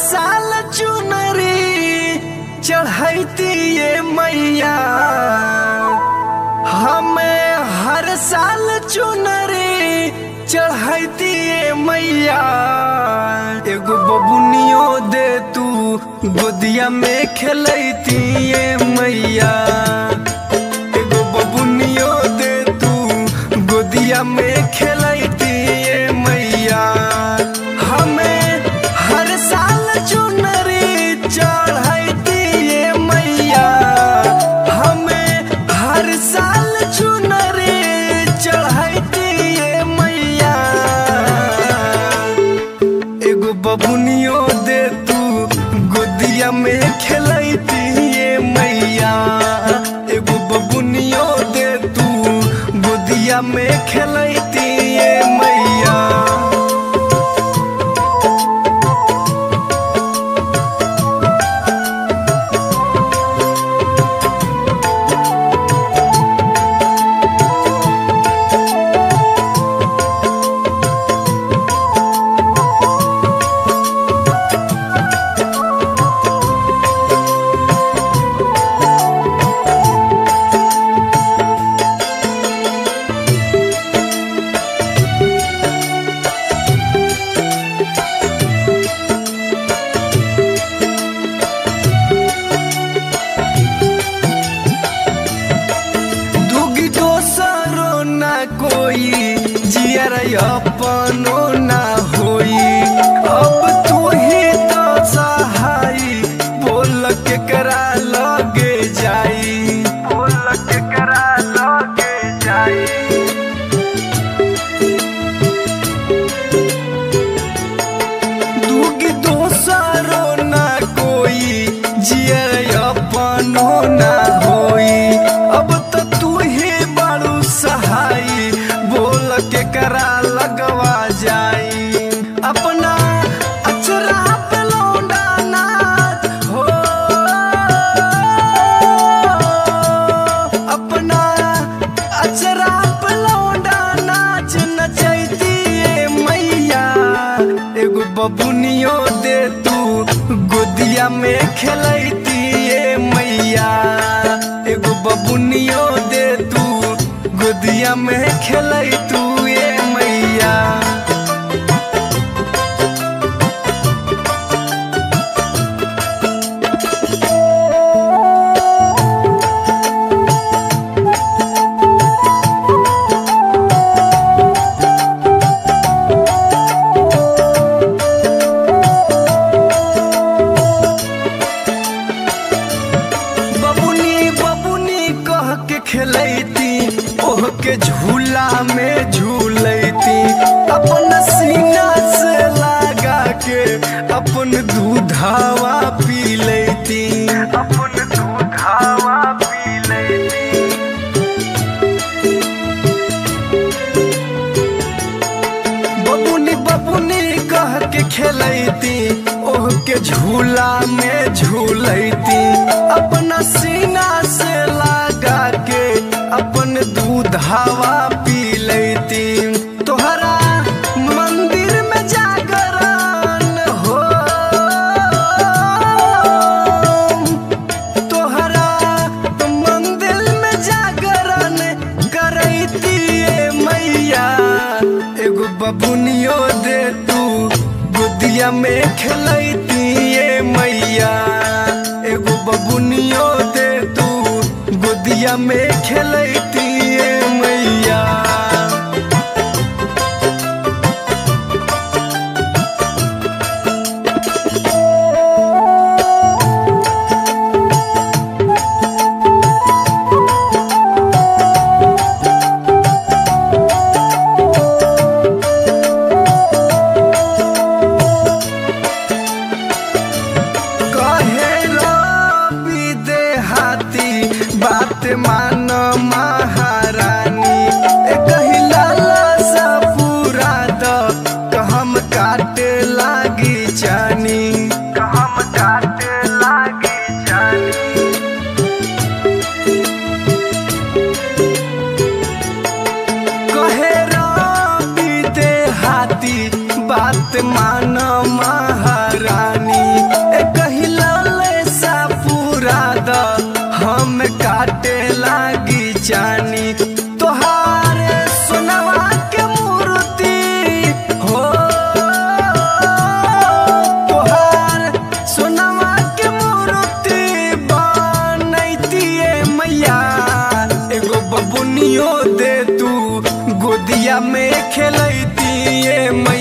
साल चुनरी चढ़ैती ये मैया हमें हर साल चुनरी चढ़ैती ये मैया एगो बबुनियो दे तू गोदिया में खेलैती ये मैया एगो बबुनियो दे तू गोदिया में खेलैती ये मैया हमें हर साल चुनरी चढ़ैती ये मैया हमें हर साल चुनरी चढ़ैती ये मैया एगो बबुनियो दे तू गोदिया में खेलैती ये मैया एगो बबुनियो दे तू गोदिया में खेलैती ये मैया दुगी दोसरो ना कोई जियर अपनो ना होई अब तू ही तो सहाई बोल के करा लगे जाई बोल के करा लगे जाई दुगी दोसरो ना कोई जियर अपनो ना होई अब तो तू ही बड़ू सहाई बोल के करा लगवा जाई अपना अचरा पे लौंडा नाच हो अपना अचरा पे लौंडा नाच नचैती ये मैया एगो बबुनियो दे तू गोदिया में खेलैती ये मैया एगो बबुनियो दे तू गोदिया में खेलै तू ये मैया बबुनी बबुनी कह के खेलैती ओह के झूला में झूलैती अपन सीना से लगा के अपन दूधावा पी लैती अपन दूधावा पी लैती बबुनी बबुनी कह के खेलैती ओह के झूला में झूलैती अपना सीना से लगा के अपन दूध हवा पी लैती तोहरा मंदिर में जागरण हो तोहरा मंदिर में जागरण करैती ये मैया एगो बबुनियो दे तू गोदिया में खेलैती ये मैया एगो बबुनियो दे तू गोदिया में खेलैती ये मैया कहे रवि देहाती बात मान महारानी ए कही लाला सा पूरा द कहम काटे लागी जानी कहम काटे लागी जानी कहे रवि देहाती बात मान महारानी हम काटे लागी जानी तोहारे सोनवा के मूर्ति हो तोहार सोनवा के मूर्ति बनैतिए मैया एगो बबुनियो दे तू गोदिया में खेलैतिए मैया